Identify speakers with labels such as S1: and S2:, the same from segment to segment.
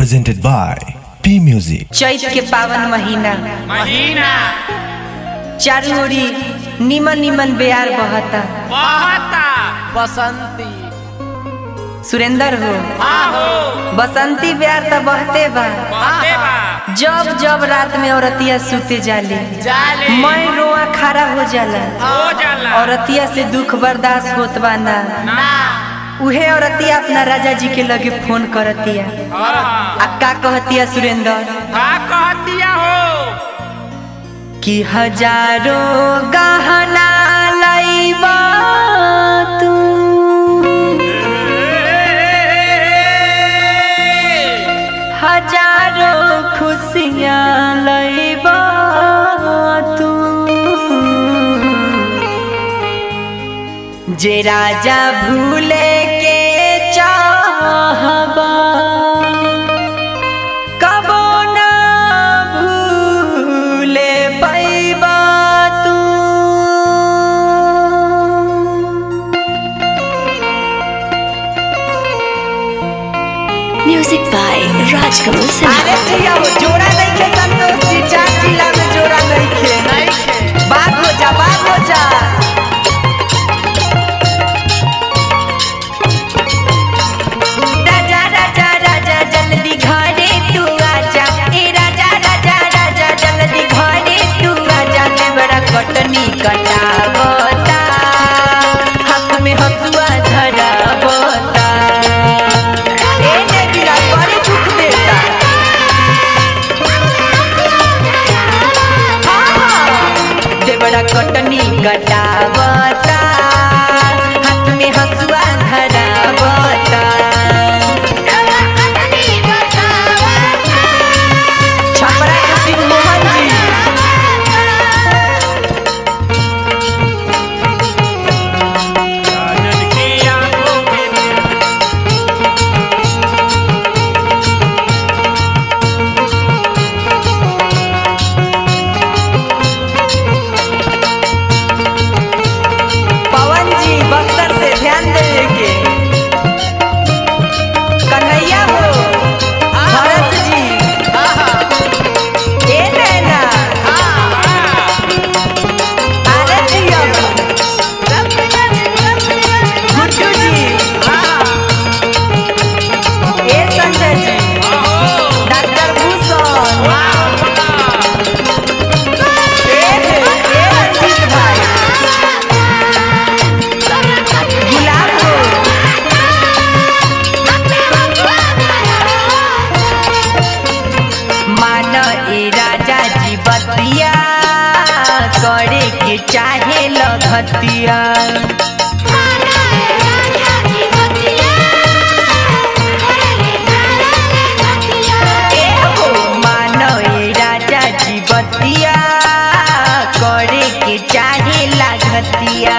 S1: presented by P Music.
S2: चैत के पावन महीना
S3: महीना
S2: चारू ओरी निमन निमन बेयार बहता
S3: बहता
S4: बसंती
S2: सुरेंदर हो
S3: आहो
S2: बसंती बेयार त बहते बा
S3: बहते बा
S2: जब जब रात में औरतिया सुते जाली
S3: जाले
S2: मैं रोआ खड़ा हो जाला
S3: हो जाला
S2: औरतिया से दुख बर्दाश्त होत बा ना
S3: ना
S2: उहे औरतिया अपना राजा जी के लगे फोन करतिया
S3: आहा
S2: आ का कहतिया सुरेंदर
S3: का कहतिया हो
S2: कि हजारों गहना लईबा तू हजारों खुशियाँ लईबा तू जे राजा भूले के चाहबा कबो ना भूले पैबा तू
S5: Music by Rajkamal Sinha.
S2: अरे जिया वो जोड़ा नहीं खे संतोष जी चार जिला में जोड़ा नहीं खे
S3: नहीं खे
S2: बात हो जा बात हो जा राजा राजा राजा जल्दी घरे तू आजा ए राजा राजा राजा जल्दी घरे तू आजा ले बड़ा कटनी कटावता हाथ में हसुआ धरावता ए ने बिना बड़ी दुख देता देवड़ा कटनी कटावता हाथ में हसुआ धरावता छपरा के सिंह मोहन जी
S3: राजन की आंखों में
S2: पवन जी बख्तर से ध्यान देवे के कन्हैया हो भरत जी ए नैना आरे जिया गुड्डू जी ए संजय जी डॉक्टर भूषण ए ए रंजीत भाई गुलाब हो मान ए राजा जी बतिया करे के चाहे लगतिया ए हो मान ए राजा जी बतिया करे के चाहे लागतिया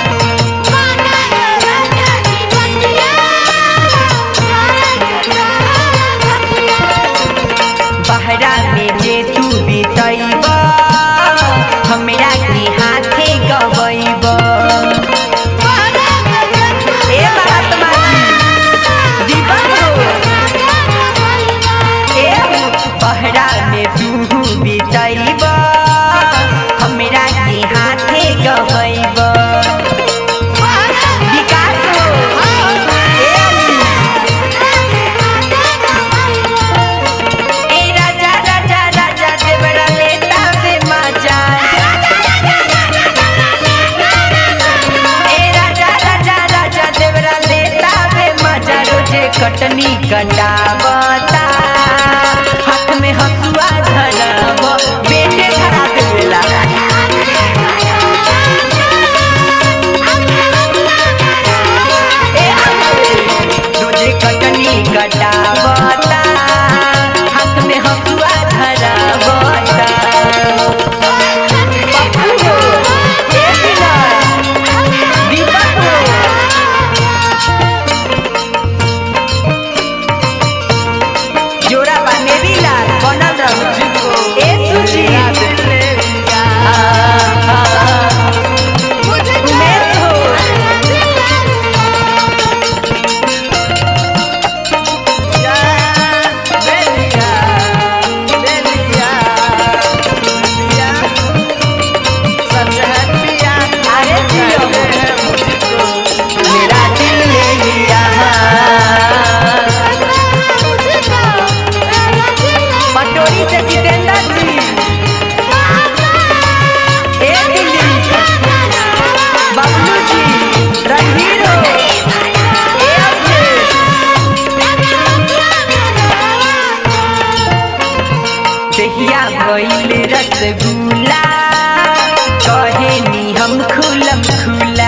S2: बहरा में जे तू बितैब हमरा के हाथे गवैब ए महात्मा जी दीपक हो ए बहरा में तू बितैब हमरा के हाथे गवैब विकास हो ए अली ए राजा राजा राजा देवरा लेता बे मजा ए राजा राजा राजा देवरा लेता बे मजा रोजे कटनी कटावता हाथ में हसुआ धराव बेटे धरा देला ए रोजे कटनी कटावता हाथ में हसुआ धरावता पप्पू हो, ए विनय, दीपक हो। रसगुल्ला कहे नी हम खुलम खुला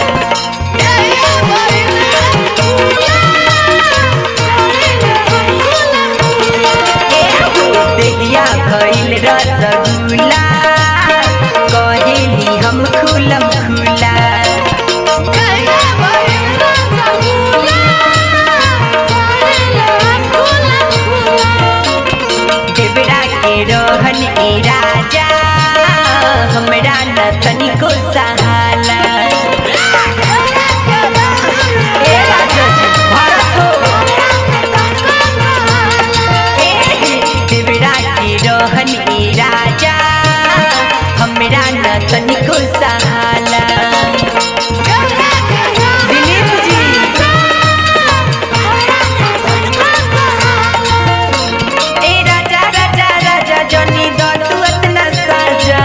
S2: देहिया भइल रसगुल्ला कहे नी हम खुलम खुला देवरा के रोहन ए राजा हमरा न तनिको सहाला ए राजा जी, भारत हो। ए, देवरा के रोहन ए राजा हमरा न तनिको सहाला दिलीप जी ए राजा राजा राजा जनी दो तू अतना साजा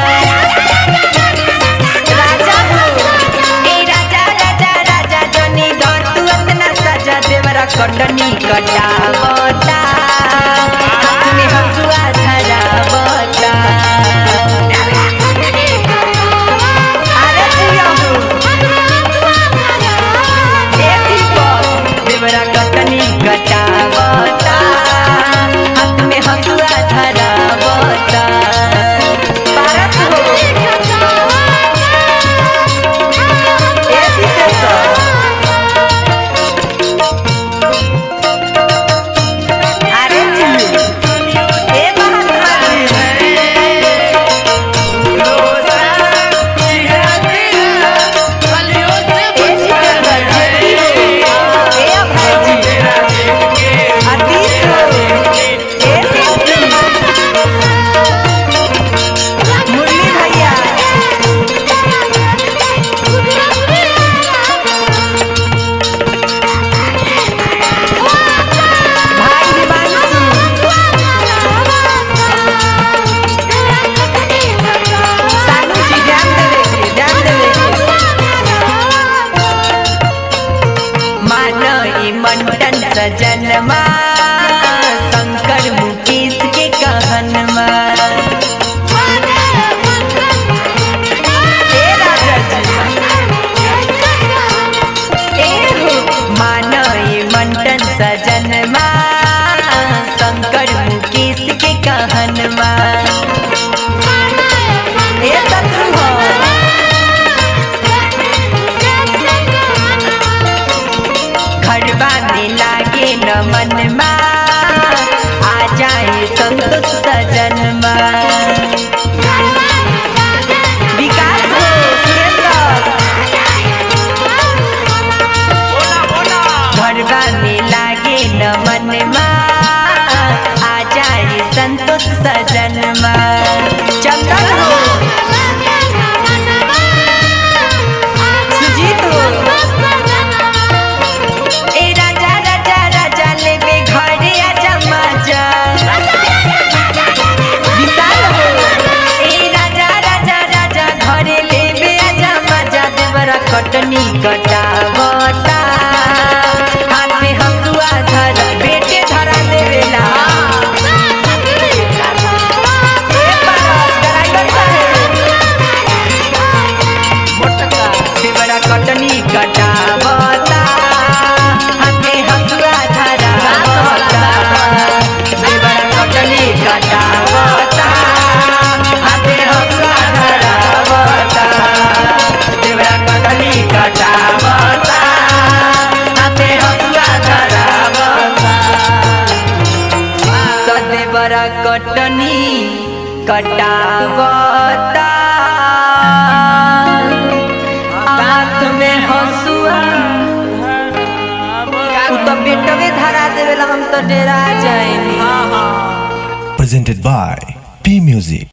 S2: राजा हो ए राजा राजा राजा जनी दो तू अतना साजा देवरा कटनी कटावता हाथ में हसुआ धरावता अरे जिया हो ए दीपक देवरा कटनी कटावता हाथ में हसुआ धरावता पारस हो ए विशेषर अरे जी ए महात्मा जी ए सिकंदर जी ए अभय जी आदिश हो ए दीप्ति मुरली भैया भाई हिमांशु सानू जी ध्यान देवे के ध्यान देवे के मानो ई मंडन सजनमा शंकर मुकेश के कहनमा ए राजा जी ए हो मानो ई मंडन सजनमा शंकर मुकेश के कहनमा ए शत्रु हो घरबा में लागे न मनमा आ जाए संतोष सजनमा विकास हो सुरेंद्र घरबा में लागे न मनमा आ जाए संतोष सजनमा चंदन हो सुजीत हो ए राजा राजा राजा लेबे घरे आजा माजा विशाल हो ए राजा राजा राजा घरे लेबे आजा माजा देवरा कटनी कटावता हाथ में हंसुआ धर बेटे धरा देवेला ए पारस ड्राइवर साहेब देवरा कटनी कटावता हाथे हसुआ धरावता देवरा कटनी कटावता हाथे हसुआ धरावता देवरा कटनी कटावता हाथे हसुआ धरावता सदेवरा कटनी कटावता हाथ में हसुआ उ तो बेटवे धरा देवेला हम तो डेरा जाएनी
S1: presented by P Music.